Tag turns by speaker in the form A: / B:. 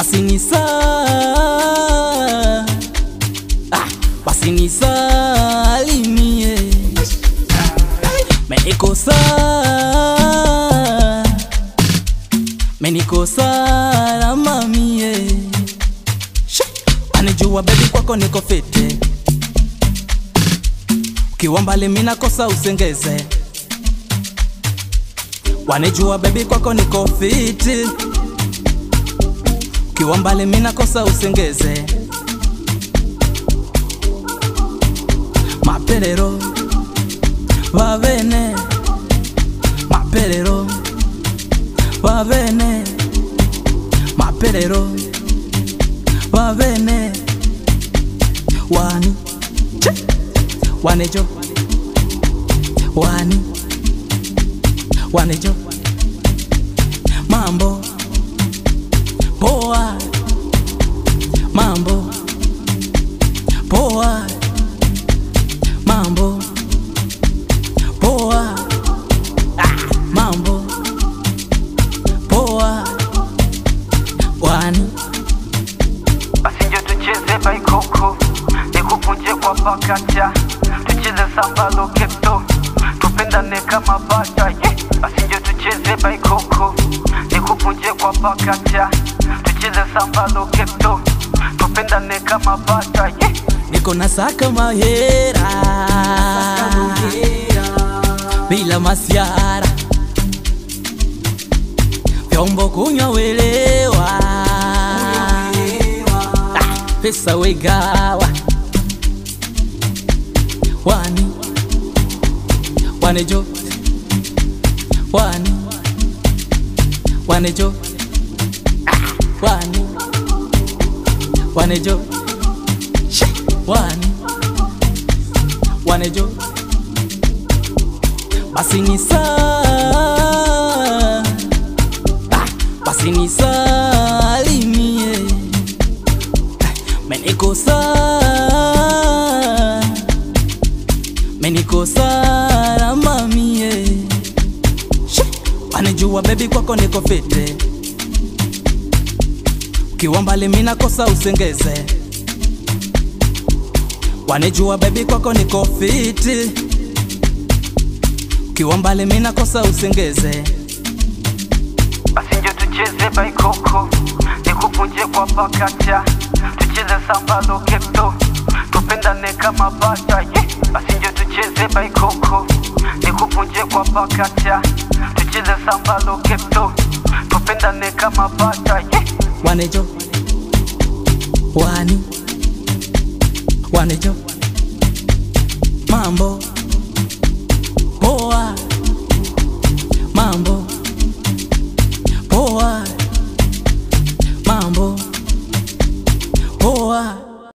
A: basi ni saa ah, basi ni salimie menikosa menikosa la mamie Shi, anijua bebi kwako niko fiti ukiwa mbali mina kosa usengeze wanijua bebi kwako niko fiti ukiwa mbali mina kosa usengeze maperero va bene maperero va bene maperero va bene wani Che! wanejo wani wanejo mambo poa mambo poa mambo poa ah, mambo poa wani
B: basi njo tucheze baikoko nikupunje kwa pakacha tucheze samba loketo tupendane kama bata yeah. basi njo tucheze baikoko nikupunje kwa pakacha tucheze samba loketo tupendane kama bata yeah.
A: niko na saka mahera bila masiara vyombo kunywa welewa Ah, pesa wegawa wani wanejo wani wanejo Ah, wani wanejo Shi, wani wanejo basi ni saa ah, basi ni salimie menikosa menikosa la mamie Shi, wanijua bebi kwako niko fite ukiwa mbali mina kosa usengeze wanijua bebi kwako niko fiti ukiwa mbali mina kosa usengeze
B: basi njo tucheze baikoko nikupunje kwa pakacha tucheze samba loketo tupendane kama bata yeah. basi njo tucheze baikoko nikupunje kwa pakacha tucheze samba loketo tupendane kama bata yeah.
A: wanejo wani wanejo mambo